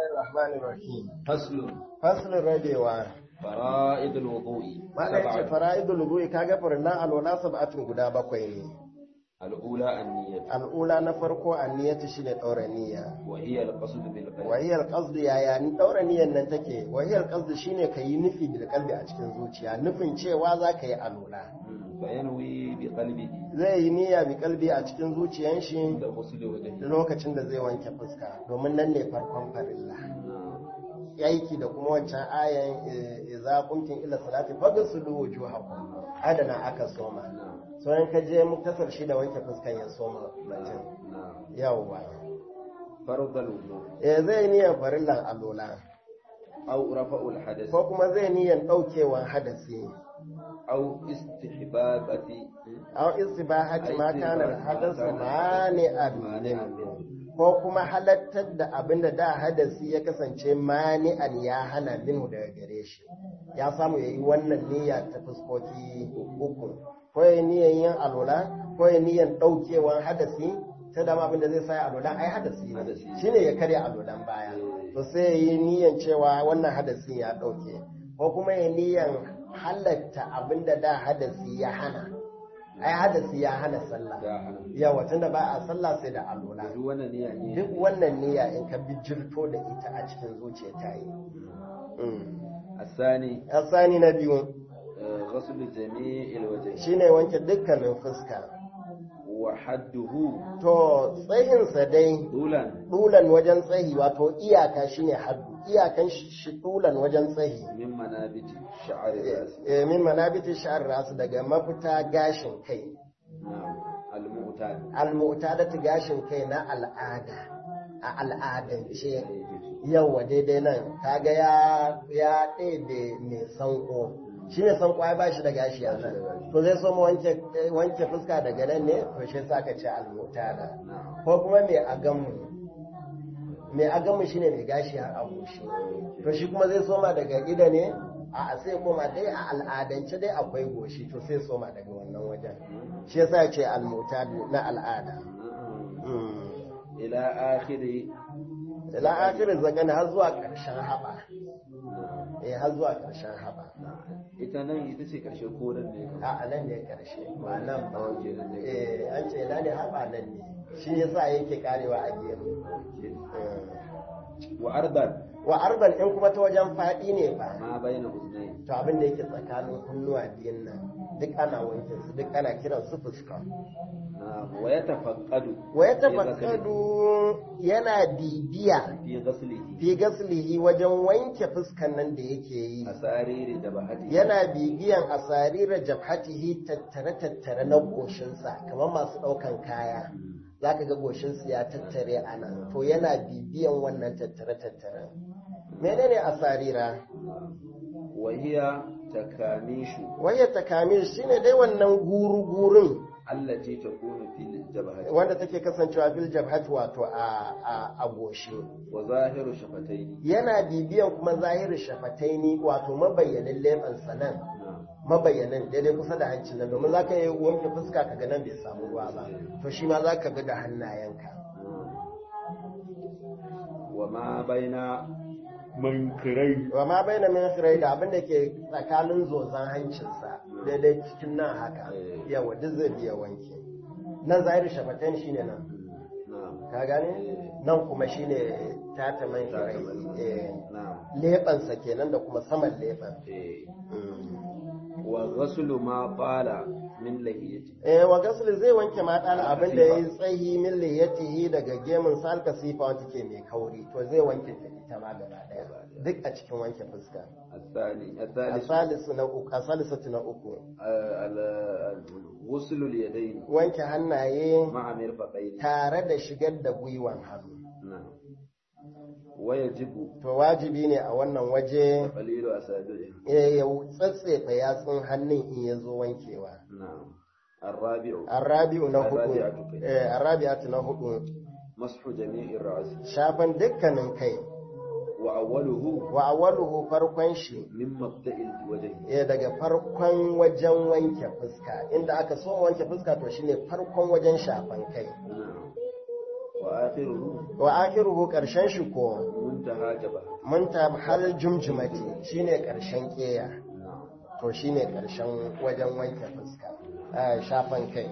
Rahmanir Rahim. فصل Faslin rabewa. فرائض الوضوء Mana yace سبعة fara'idul wudu'i kaga farillan alwala sab'atun guda bakwai ne. الأولى النية Al'ula na farko anniyatu shine daura niyya. وهي القصد بالقلب Wahiyar qasdu yaya ni daura niyyar nan take? Wahiyar qasdu shine kayi nufi bil qalbi a cikin zuciya, nufin cewa za ka yi alwala. مم. فينوي بقلبه Zai yi niyya bi qalbi a cikin zuciyan shi عند غسل وجهه lokacin da zai wanke fuska, domin nan ne farkon farilla. نعم. aiki da kuma wancan ayan idza qumtum ila salati faghsilu wujuhakum adana aka soma نعم so in ka je muktasar shi da wanke fuskan ya soma batun نعم yawwa فرض الوضوء eh zai niyan farillan alola أو رفع الحدث ko kuma zai niyan daukewan hadasi أو استحبابة aw istibahati ma kana hadasu mani مانع admin منه ko kuma halattar da abinda da hadasi ya kasance mani'an ya hana minhu daga gare shi ya samu yayi wannan niyya ta fuskoki uku ko ya niyan yin alola ko ya niyan daukewan hadasi ta dama abinda zai sa alolan ai hadasi ne Hadasi. shine ya karya alolan baya to sai ya yi niyan cewa wannan hadasin ya dauke ko kuma ya niyan halatta abinda da hadasi ya hana ai hadasi ya hana sallah ya hana yawa tunda ba a sallah sai da alola duk wannan niyya ne duk wannan niyya in ka bijirto da ita a cikin zuciya ta yi الثاني asani na biyu آه، غسل جميع الوجه shine wanke dukkanin fuska وحده to tsayinsa dai طولا dulan wajen tsayi wato iyaka shine haddu iyakan shi dulan wajen tsayi من منابت شعر الراس Eh, min manabiti sha'ar rasu daga mafita gashin kai نعم المعتاد almu'tadatu gashin kai na al'ada a al'adance yawa daidai nan kaga ya ya ɗebe mai sanko shi ne sanko ya bashi da gashi a nan to zai so mu wanke wanke fuska daga nan ne to shi sa ka ce almutada نعم ko kuma mai agamu mai agamu shine mai gashi har a goshi to shi kuma zai soma daga ida ne a sai koma dai a al'adance dai akwai goshi to sai soma daga wannan wajen shi yasa ya ce almutadu na al'ada نعم. إلى آخر ila akirin zagani har zuwa ƙarshen haɓa نعم. eh har zuwa ƙarshen haɓa ita nan ita ce ƙarshe ko nan ne a a nan ne ƙarshe ba nan ba Ok, nan ne. eh an ce ina ne haɓa nan ne shi yasa yake karewa a gemu wa ardan wa arban in kuma ta wajen faɗi ne ba ma bayna uznai to abin da yake tsakanin kunnuwa biyun nan duk ana wanke su duk ana kiran su fuska na wa yatafaqqadu wa ya tafakkadu yana bibiya fi ghaslihi fi gaslihi wajen wanke fuskan nan da yake yi asariri da bahati yana bibiyan asarira jabhatihi tattare tattare na goshinsa kamar masu ɗaukan kaya zaka ga goshinsu ya tattare a nan to yana bibiyan wannan tattare tattare menene asarira wa hiya takamishu wayar takamil shine dai wannan guru gurun allati takunu fil jabhati wanda take kasancewa fil jabhati wato a a, a goshi wa zahiru shafataini yana bibiyan kuma zahirin shafataini wato mabayyanin leɓen sanan na'am mabayyanin daidai kusa da hancin nan domin zaka yi wanke fuska ka ga nan bai samu ruwa ba to shi ma zaka ga da hannayenka wa ma baina mankirai wa ma baina min khirai da abin da ke tsakanin zozan hancinsa daidai cikin nan haka yawa duk zai biya wanke nan zahirin shafataini shine nan na'am ka gane nan kuma shine tata man khirai eh na'am leɓensa kenan da kuma saman leɓen eh wa ghaslu ma qala min lahiyati eh wa gasli zai wanke mata na abin da yayi tsayi min liyatihi daga gemun salka sifa wanda ke mai kauri to zai wanke ta ita ma gaba daya duk a cikin wanke fuska الثاني الثالث asalisu na uku asalisatu na uku غسل اليدين wanke hannaye مع مرفقين tare da shigar da gwiwan hannu نعم ويجب to wajibi ne a wannan waje قليل أسابيعه eh, ya tsatsefa yatsun hannun in ya zo wankewa نعم الرابع arrabi'u na hudu Arrabi'atu kai. eh arrabi'atu na hudu مسح جميع الرأس shafan dukkanin kai وأوله wa awwaluhu farkon shi من مبدأ الوجه eh daga farkon wajen wanke fuska inda aka so wanke fuska to shine farkon wajen shafan kai نعم وآخره wa akhiruhu karshen shi ko muntaha jaba munta har jumjumati shine karshen keya to shine karshen wajen wanke fuska a shafan kai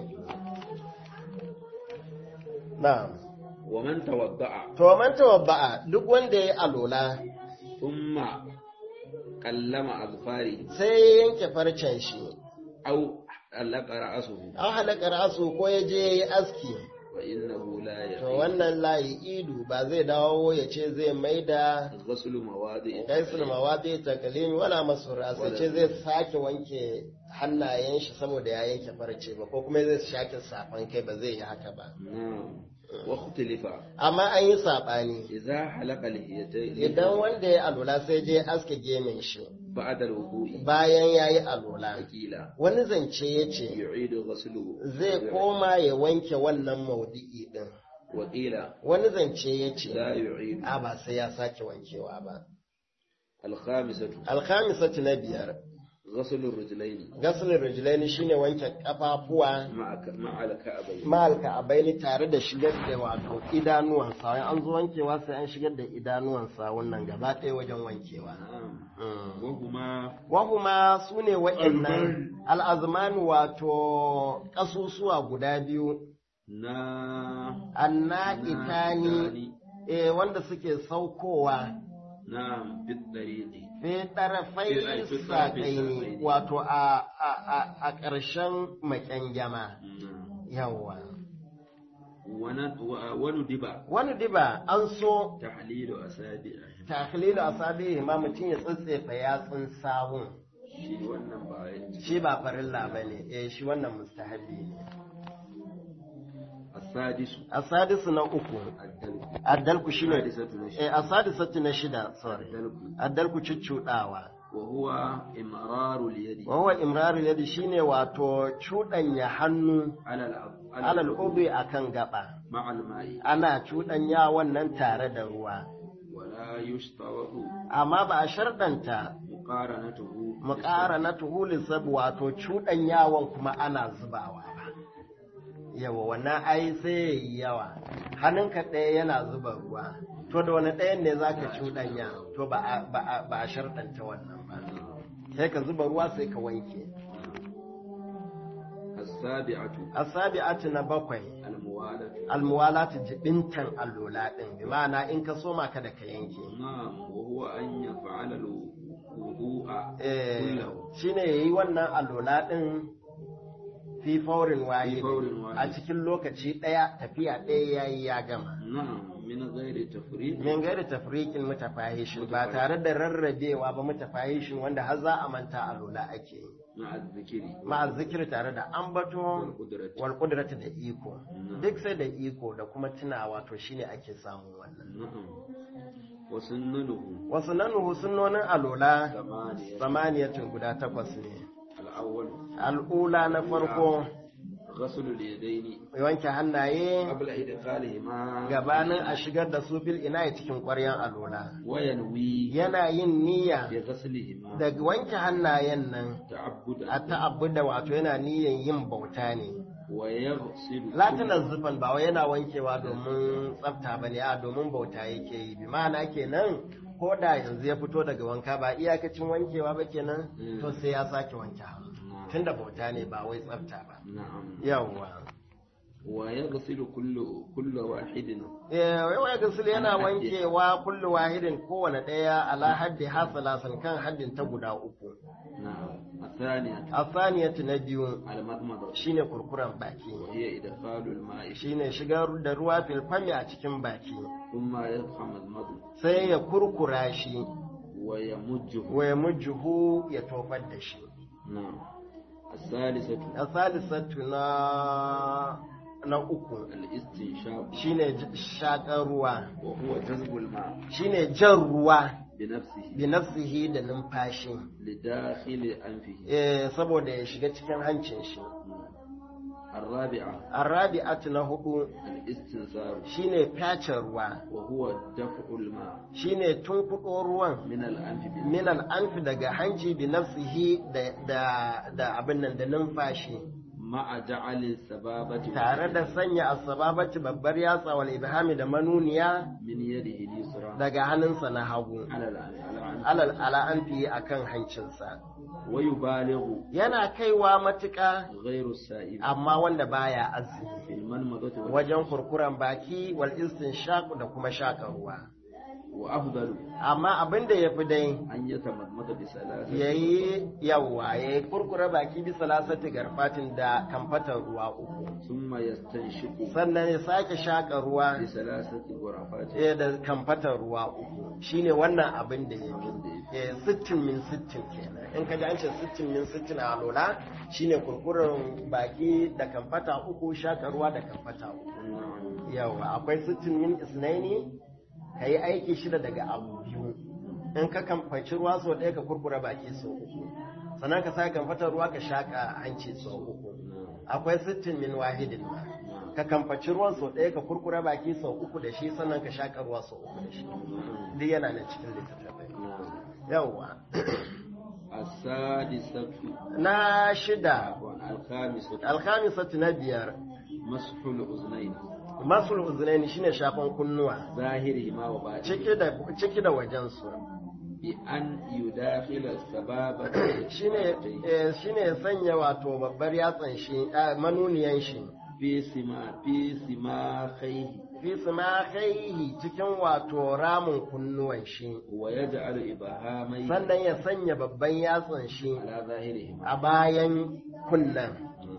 na'am wa man tawadda'a to man tawabba'a duk wanda ya alola thumma kallama azfari sai ya yanke farcen shi aw alqa ra'suhu an halaka rasu ko ya je ya yi aski wa innahu la to yahi wannan layi idu ba zai dawo ya ce zai maida ghaslu mawadi gaisul mawadi takalimi wala masura sai ce zai sake wanke hannayen shi saboda ya yanke farce ba ko kuma zai shake safan kai ba zai yi haka ba na'am wa ikhtilifa amma an yi sabani idza halaqa lihiyatayn idan wanda ya alula sai je aske gemin shi ba'da al-wudu'i bayan ya yi alula qila wani zance ya ce yu'idu ghaslu zai koma ya wanke wannan maudu'i din wa qila wani zance ya la ce yu'idu a ba sai ya sake wankewa ba al-khamisatu alkhamisatu na biyar ghaslu ar-rijlayn gasulun rijilaini shine wanke kafafuwa ma'a al-ka'bayn ma'alka abaini tare da shigar da wato idanuwansa wani an zo wankewa sai an shigar da idanuwansa wannan gaba ɗaya wajen wankewa na'am wa huma wahuma su ne waɗannan al'azmanu wato ƙasusuwa guda biyu na annaƙitani e wanda suke saukowa na'am bit dariqi fi ɗarafai Fi- fi- saƙaini wato a a- a- a ƙarshen maƙyangyama yawwa wani diba wani diba an so tahlilu asabi'a taklilu asabi ma mutum ya tsatsefa yatsun sawun shi wannan ba ya shi ba farilla bane eh shi wannan mustahabi ne asadisu asadisu na uku addalku addalku shine Sadisatu na shida. eh asadisatu na shida sorry addalku addalku cuccudawa wa huwa imraru al-yadi wa huwa imraru yadi shine wato cuɗanya hannu ala al alal ubi akan gaba ma'a al-ma'i ana cuɗanya wannan tare da ruwa wa la yushtaratu amma ba a sharɗanta muqaranatuhu mu ƙara na tuhulin sabu wato cuɗanyawan kuma ana zubawa ba yawa wannan ai sai ya yi yawa hannunka ɗaya yana zuba ruwa to da wani ɗayan ne za ka cuɗanya to ba a- ba a ba a sharɗanta wannan ba sai ka zuba ruwa sai ka wanke as-sabi'atu asabi'atu na bakwai al-muwalatu almuwalatu jibintan allola ɗin bi ma'ana in ka soma ka da ka yanke na'am wa huwa an yaf'ala al-wudu'a Eh, kullahu shine yayi wannan allola ɗin fi faurin wahid faurin wahid. a cikin lokaci ɗaya tafiya ɗaya yayi ya gama na'am min ghairi tafriq min gairi tafriqin mutafahishin ba tare da rarrabewa ba mutafahishin wanda har za a manta allola ake yi ma'a dhikri ma'a zikir tare da ambato wal qudrati wal qudrati da iko duk sai da iko da kuma tunawa to shine ake samun wannan na'am wa sunnanuhu wasu nanuhu sunnonin alola thamaniya samaniyatun guda takwas ne al-awwal al'ula na farko ghasl al-yadayn wanke hannaye qabla idkhalihima gabanin a shigar da su bil ina cikin ƙwaryan alola wa yanwi yana yin niyya bi ghaslihima da wanke hannayen nan ta'abbudan a ta'abbuda wato yana niyyan yin bauta ne wa yaghsilu latinan zufan ba wai yana wankewa domin tsafta ba ne a domin bauta yake yi bi ma'ana kenan ko da yanzu ya fito daga wanka ba iyakacin wankewa ba kenan Mm. to sai ya sake wanke hannu tunda bauta ne ba wai tsafta ba na'am yawwa wa yaghsilu kullu kullu wahidin eh wai wai gasul yana wankewa kullu wahidin kowane daya ala haddi hasalasan kan haddin ta guda uku na'am الثانية asaniyatu na biyu المضمضة shine kurkuren baki وهي إدخال الماء shine shigar da ruwa filfami a cikin baki ثم يضخم المضمض sai ya kurkura shi ويمجه wa ya mujjuhu ya tofar da shi نعم الثالثة asalisatu na na uku الاستنشاق shine j- shakar ruwa وهو جذب الماء shine jan ruwa بنفسه bi nafsihi da numfashi لداخل أنفه eh saboda ya shiga cikin hancin shi الرابعة arabi'atu na hudu الاستنثار shine fyace ruwa وهو دفع الماء shine tunkuɗo ruwan من الأنف بالنفس min al'anfi daga hanci bi nafsihi da da da abin nan da numfashi ma'a ja'ali sababati tare da sanya asbabati babbar yatsa wal ibhami da manuniya min yadihi al-yusra daga hannunsa na hagu ala al-ala alal ala anfi akan hancinsa wa yubalighu yana kaiwa matuƙa ghayru as-sa'il amma wanda baya azumi fil manmadati wa wajen kurkuren baki wal istinshaq da kuma shaka ruwa wa afdalu amma abin da yafi dai an yatamadmada bi salati yayi yawa yayi kurkure baki bisa lasati garfatin da kamfatar ruwa uku thumma yastanshiqu sannan ya sake shaka ruwa bi salasati ghurafati eh, da kamfatar ruwa uku shine wannan abin da yafi eh, sittin min sittin kenan in ka ji an ce sittin min sittin a lola shine kurkuren baki da kamfata uku shaka ruwa da kamfata uku yawa akwai sittin min isnaini ka yi aiki shida daga abu biyu in ka kamfaci ruwa sau ɗaya ka kurkura baki sau uku sannan ka sa kamfatar ruwa ka shaƙa hanci sau uku akwai sittin min wahidin ma ka kamfaci ruwan sau ɗaya ka kurkura baki sau uku da shi sannan ka shaƙa ruwa sau uku da shi duk yana nan cikin littattafai yawa as-sadisatu na shida wa al-khamisatu alkhamisatu na biyar mashul uznayn masul uzunaini shine shafan kunnuwa zahirihima wa batini ciki da ciki da wajen su bi an yudakhila sababa shine eh, shine ya sanya wato babbar yatsan shi ah, manuniyan shi fi sima fi sima khayhi fi simakaihi cikin wato ramin kunnuwan shi wa yaj'alu ibahamai sannan ya sanya babban yatsan shi ala zahirihima a bayan kunnan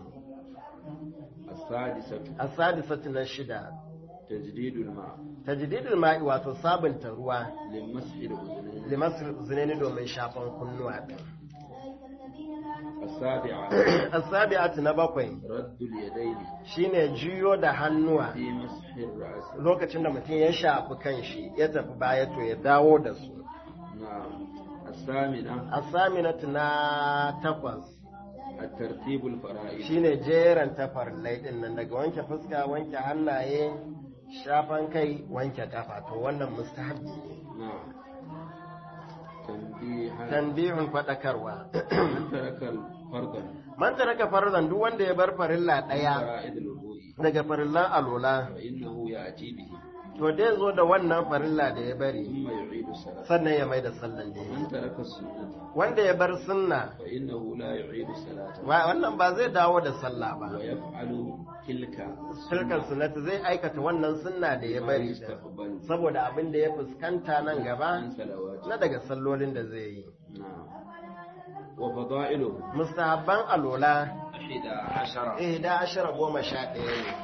as-sadisatu asadisatu na shida tajdidul ma tajdidul ma'i wato sabunta ruwa limas'il uznayn limasul uzunaini domin shafan kunnuwa din as-sabi'a asabi'atu na bakwai raddul yadayni shine juyo da hannuwa fi mas'il ra's lokacin da mutum ya shafi kanshi ya tafi baya to ya dawo da su na'am as-samina asaminatu na takwas at-tartib al-fara'id shine jeran tafarlai din nan daga wanke fuska wanke hannaye shafan kai wanke kafa to wannan mustahabbi ne na'am tanbihan tanbihun fadakarwa man taraka al-fardan man taraka farzan duk wanda ya bar farilla daya fara'id al-wudu'i daga farillan alola fa innahu ya'ti bihi to dai zo da wannan farilla da ya bari thumma yu'idu salat sannan ya mai da sallan da ya man taraka as-sunnah wanda ya bar sunna fa innahu la yu'idu salata wa- wannan ba zai dawo da sallah ba wa yaf'alu tilka shirkan sunnati zai aikata wannan sunna da ya bari din. yastaqbalu saboda abin da ya fuskanta nan gaba an salawati na daga sallolin da zai yi na'am wa fada'iluhu mustahabban alola ahida ashara eh da ashara goma sha ɗaya ne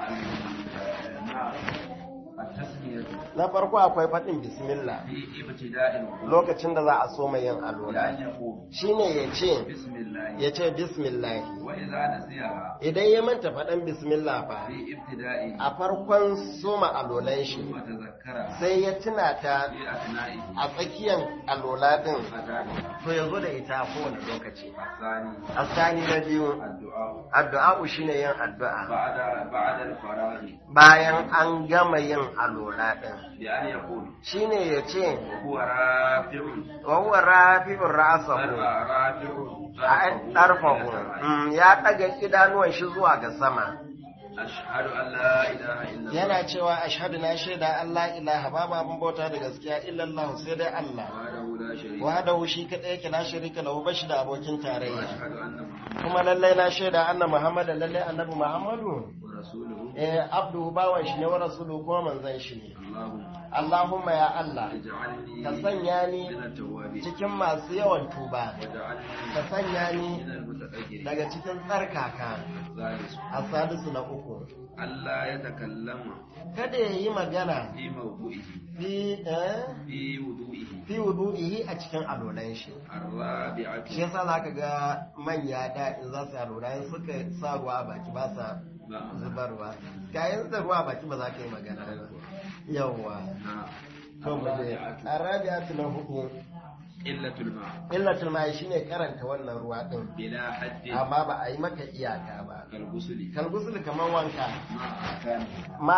التسمية na farko akwai faɗin bismillah في ابتداء الوضوء lokacin da za a soma yin alola بأن يقول shine ya ce بسم الله ya ce bismillah وإذا نسيها idan ya manta faɗan bismillah fa في ابتدائه a farkon soma alolan shi ثم تذكرها sai ya tuna ta في أثنائه a tsakiyar alola din فتاني to ya zo da ita a kowane lokaci الثاني asani na biyu الدعاء addu'a shine yin addu'a بعد بعد الفراغ bayan an gama yin alola din بأن يقول shine ya ce وهو رافع wa huwa rafi'ur ra'sahu رافع ɗarfahu ya ɗaga idanuwan shi zuwa ga sama أشهد أن لا إله إلا الله yana cewa ashhadu na shaida Allah ilaha babu abin bauta da gaskiya illallah sai dai Allah وحده لا شريك له wahdahu shi kadai yake la sharika lahu bashi da abokin tarayya وأشهد أن محمدا kuma lallai na shaida anna muhammadan lallai annabi muhammadu ورسوله eh abduhu bawan shi ne wa rasuluhu kuma manzon shi ne اللهم Allahumma ya Allah اجعلني ka sanya ni من التوابين cikin masu yawan tuba ka واجعلني sanya ni من المتطهرين daga cikin tsarkaka الثالث a sadisu na uku ألا يتكلم kada ya yi magana في موضوعه fi eh, في وضوئه fi wudu'ihi a cikin alolan shi الرابعة shi yasa zaka ga manya da in za su alola in suka sa ruwa a baki ba sa نعم zubarwa kayan da ruwa a baki ba za ka yi magana ba yawwa نعم to mu je الرابعة arabiatu na hudu قلة الماء illatul mai shine karanta wannan ruwa din بلا حد amma ba a yi maka iyaka ba كالغسل kalgusul kamar wanka مع أحكامه ma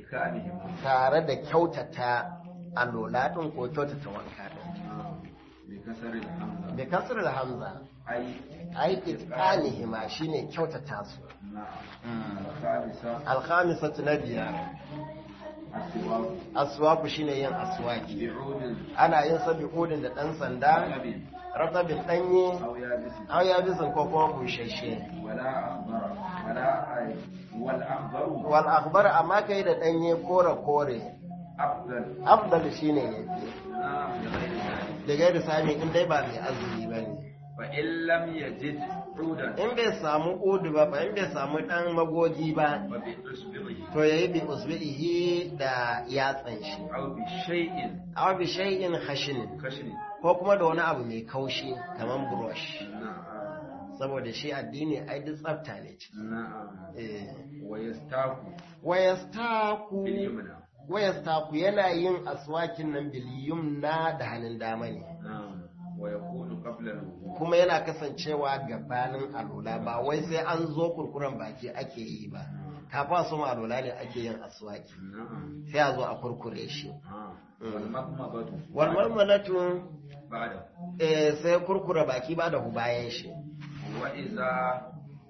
إحكامه tare da kyautata alola din ko kyautata wanka din بكسر الحمزة bi kasr hamza أي ai itqanihima shine kyautata su نعم الخامسة alkhamisatu na biyar السواك aswaku shine yin aswaki بعود ana yin sa bi'udin da dan sanda رطب ratabin danye أو يابس an ya bisan ko kuma bushashe ولا أخضر ولا أي والأخضر wal akhbar amma kai da danye kore kore أفضل afdal shine yafi نعم بغير ذلك da gairi sami in dai ba mai azumi bane فإن لم يجد عودا in bai samu udu ba fa in bai samu dan magogi ba فبإصبعه to yayi bi usbihi da yatsan shi أو بشيء aw bi shay'in khashin خشن ko kuma da wani abu mai kaushi kaman brush نعم saboda shi addini ai duk tsafta ne ciki نعم eh ويستاك wayastaku باليمنى wayastaku yana yin aswakin nan biliyum na da hannun dama ne نعم ويكون قبل الوضوء kuma yana kasancewa gabanin alola ba wai sai an zo kurkuren baki ake yi ba kafin a soma alola ne ake yin aswaki نعم sai a zo a kurkure shi آه. والمضمضة walmalmalatu بعده eh, sai kurkure baki ba da hu bayan shi وإذا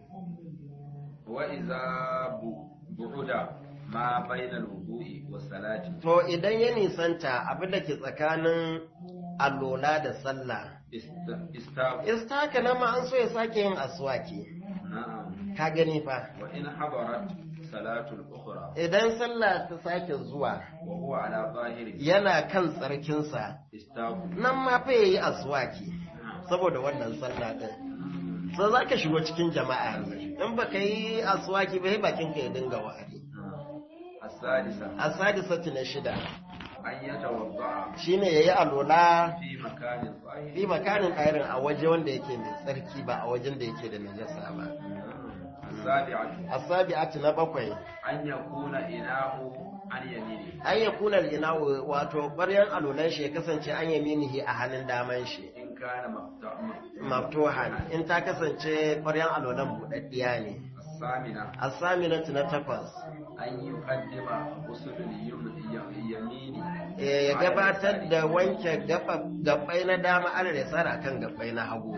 وإذا ب- بعد ما بين الوضوء والصلاة to idan ya nisanta abin da ke tsakanin alola da sallah است- استاك istaka nan ma an so ya sake yin aswaki نعم ka gani fa وإن حضرت صلاة الأخرى idan sallah ta sake zuwa وهو على ظاهره yana kan tsarkinsa استاك nan ma fa yayi aswaki saboda wannan sallah din so za ka shigo cikin jama'a ne in baka yi aswaki ba sai bakin ka ya dinga wari السادسة asadisatu na shida أن يتوضأ shine yayi alola في مكان ظاهر fi makanin ɗairin a waje wanda yake mai tsarki ba a wajen da yake da najasa ba السابعة asabi'atu na bakwai أن يكون إناء عن يمينه an ya kuna ina wato ɓaryan alolan shi ya kasance an yaminihi a hannun daman shi إن كان مفتوح maftuhan in ta kasance ɓaryan alolan buɗaɗɗiya ne الثامنة asaminatu na takwas أن يقدم غسل اليمين يمينه eh, ya gabatar da wanke gaba- gabbai na dama ana da tsara kan gabbai na hagu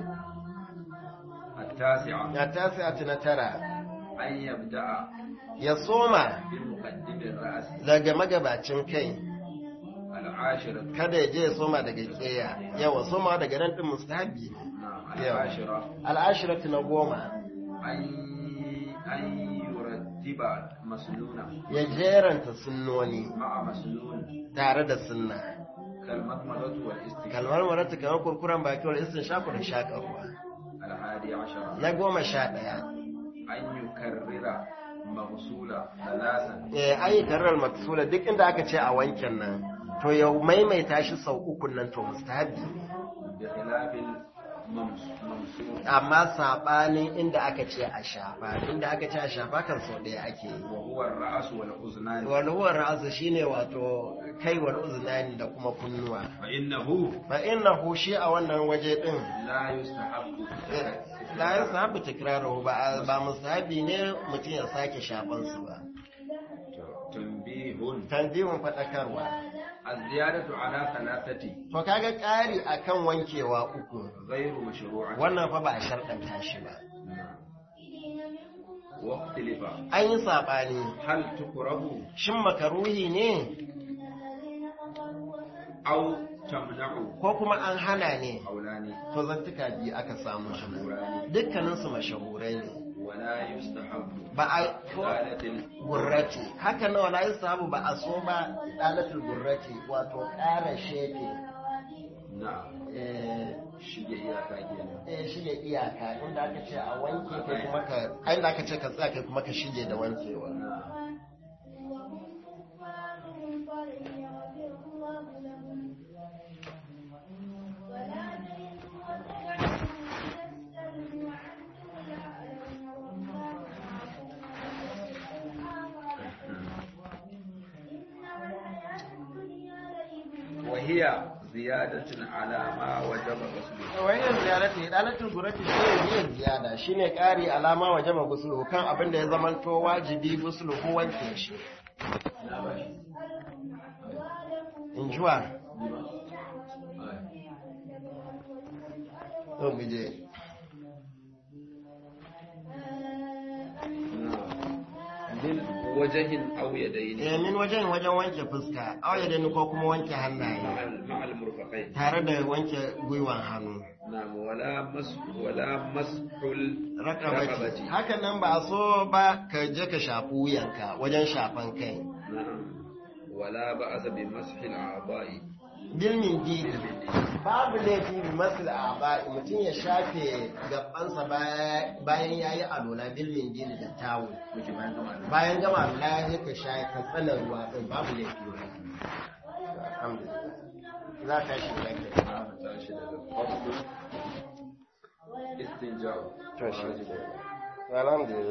التاسعة ya tasi'atu na tara أن يبدأ ya soma بمقدم الرأس daga magabacin kai العاشرة kada ya je ya soma daga keya yawa soma daga nan din mustahabi ne نعم يلا. العاشرة al'ashiratu na goma أن أن يرتب مسنونة ya jeranta sunnoni مع مسنون tare da sunna كالمضمضة والاستنشاق kalmar marata kamar kurkuren baki wal istin shaku da shakarwa الحادي عشر na goma sha ɗaya أن يكرر مغسولة ثلاثا eh ayi karar maksula duk inda aka ce a wanken nan to ya maimaita shi sau uku nan to mustahabi ne بخلاف الممسوح amma sabanin inda aka ce a shafa inda aka ce a shafa kan sau ɗaya ake yi وهو الرأس والأذنان wal huwa ra'su shine wato kai wal uznani da kuma kunnuwa فإنه fa innahu shi a wannan waje din لا يستحب la yasahabu tikraruhu ba ba musahabi ne mutum ya sake shafan su ba تنبيه tanbihun fadakarwa الزيادة على ثلاثة to kaga ƙari akan wankewa uku غير مشروعة wannan fa ba a sharɗanta shi ba نعم. واختلف an yi saɓani هل تكره shin makaruhi ne أو تمنع ko kuma an hana ne قولان to zantuka biyu aka samu shi مشهوران dukkaninsu mashahurai ne ولا يستحب ba a ko إزالة gurrati haka nawa la sabu ba a so ba dalatul gurrati wato ƙara shefe نعم eh, shige iyaka kenan eh, shige iyaka inda aka ce a wanke kai kuma ka a inda aka ce ka tsaya kai kuma ka shige da wankewa نعم وهي زيادة على ما وجب غسله wayan ziyarati dalatul gurrati shi ne ziyada shine ƙari alama wajaba gusulu kan abin da ya zamanto wajibi gusulu ko wanke shi in juwa to mu je min wajahin aw yadayn eh min wajen wajen wanke fuska auya da ni ko kuma wanke hannaye ma'al murfaqain tare da wanke gwiwan hannu na'am wala mas wala mashul rakabati haka nan ba a so ba ka je ka shafi wuyanka wajen shafan kai na'am wala ba'asa bi mashil a'dha'i bilmin didi babu laifi bi masul aba mutum ya shafe gabansa bayan ya yi alola bilmin didi da tawo bayan gama alola ya je ka shaye ka tsana ruwa din babu laifi ba alhamdulillah za ka shi lafiya tashi daga farko istinja to shi alhamdulillah